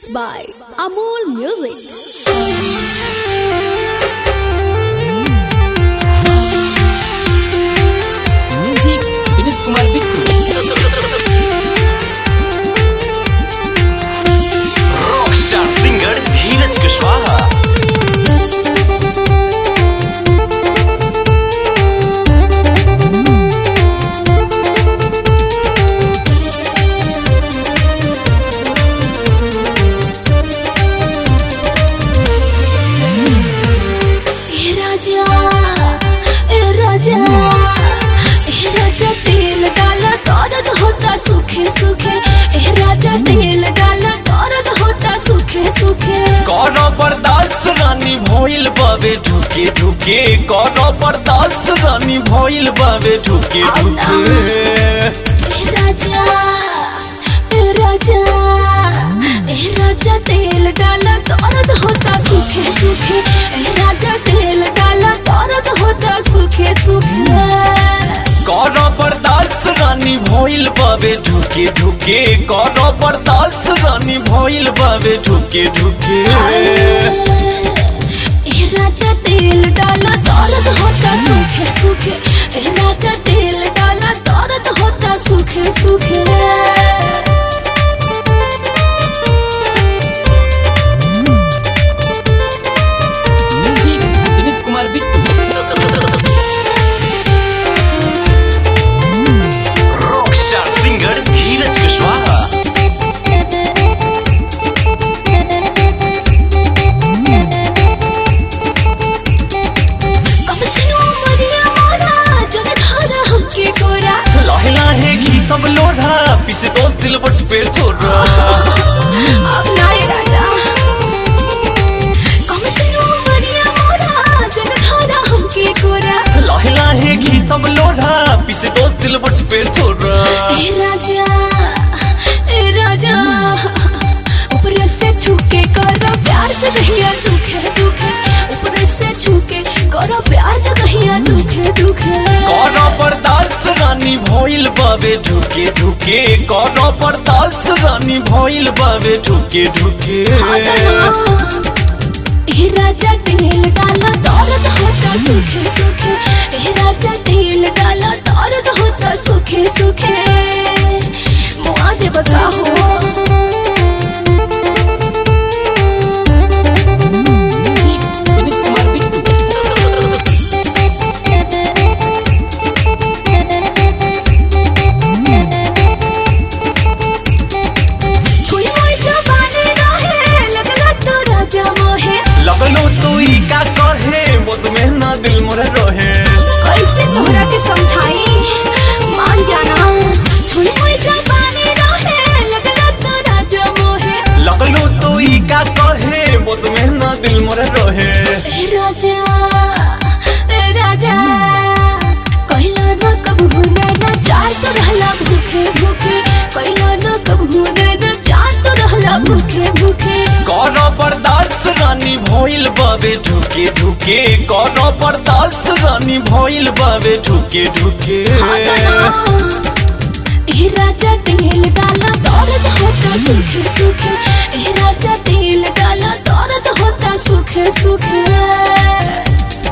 Presents by Amol Music. Music Vineet Kumar Bittu rockstar singer Dheeraj Kushwaha ए राजा ए राजा ए राजा तेल डाला दर्द होता सूखे सूखे ए राजा तेल डाला दर्द होता सूखे सूखे कौनो बर्दाश्त रानी भइल बावे ढुके ढुके कौनो बर्दाश्त रानी भइल बावे ढुके ढुके ए राजा ए राजा ए राजा तेल डाला दर्द होता सूखे सूखे ए राजा तेल डाला दर्द होता सूखे सूखे कौनो बर्दाश्त रानी भइल बावे ढुके ढुके कौनो बर्दाश्त रानी भइल बावे ढुके ढुके ए राजा तेल डाला दर्द होता सूखे सूखे ए राजा तेल डाला दर्द होता सूखे सूखे music Vineet Kumar Bittu rockstar singer Dheeraj Kushwaha कब सुनो मरिया मोरा जब घर हमके गोरा लाहे लाहे घी सब लोढ़ा पिसे दो सिलवट पे छोड़ा अब नाए राजा कब सुनो मरिया मोरा जब घर हमके गोरा लाहे लाहे घी सब लोढ़ा पिसे दो सिलवट पे छोड़ा ए राजा ए राजा ऊपर से छूके करो प्यार से कहिया दुखे दुखे ऊपर से छूके करो प्यार से कहिया दुखे दुखे कौनो बर्दाश्त रानी भइल बावे ढुके ढुके कौनो बर्दाश्त रानी भइल बावे ढुके ढुके ए राजा तेल डाला दर्द होता सूखे सूखे ए राजा तेल डाला दर्द होता सूखे सूखे मुआ दे बता हो म्यूजिक विनीत कुमार बिट्टू छुई मोई जवानी रहे लगला तो राजा मोहे लगलो तू ई का कहे मुद में ना दिल मोरे रहे कैसे तोहरा के समझाई मान जाना छुई मोई जवानी रहे लगला तो राजा मोहे लगलो तू ई का कहे मुद में ना दिल मोरे रहे ए राजा ए राजा कहला न कबू नैना चार तो रहला भूखे भूखे कहला न कबू नैना चार तो रहला भूखे भूखे कौनो बर्दाश्त रानी भइल बावे ढुके ढुके कौनो बर्दाश्त रानी भइल बावे ढुके ढुके ए राजा तेल डाला दर्द होता सूखे सूखे ए राजा तेल डाला दर्द होता सूखे सूखे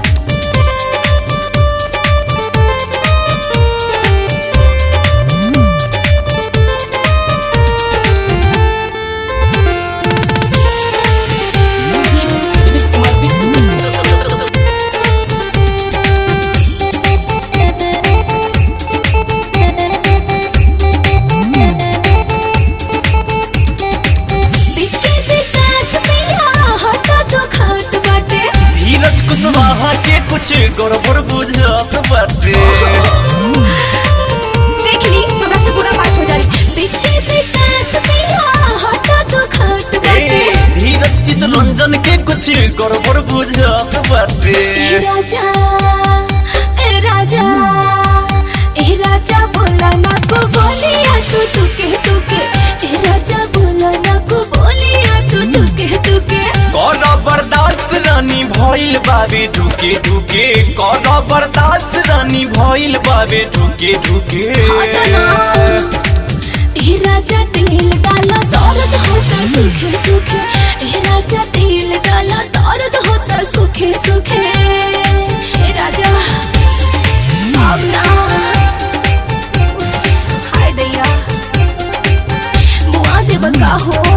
म्यूजिक विनीत कुमार बिट्टू बिके विकास पिया हटा तो खात बाटे धीरज कुशवाहा के कुछ गड़बड़ बुझत बाटे देख ली हमरा से बुरा बात हो जाई बिके विकास पिया हटा तो खात ए, बाटे धीरज चितरंजन के कुछ गड़बड़ बुझत बाटे ए राजा ए राजा ए राजा बोला ना को बोलिया तू तुके तुके ए राजा बोला ना को बोलिया तू तुके तुके कौनो बर्दाश्त रानी भइल बावे ढुके ढुके कौनो बर्दाश्त रानी भइल बावे ढुके ढुके ए राजा तेल डाला दर्द होता सूखे सूखे ए राजा तेल डाला दर्द होता सूखे सूखे ए राजा अब ना उफ, हाय दैया मुआ देव का हो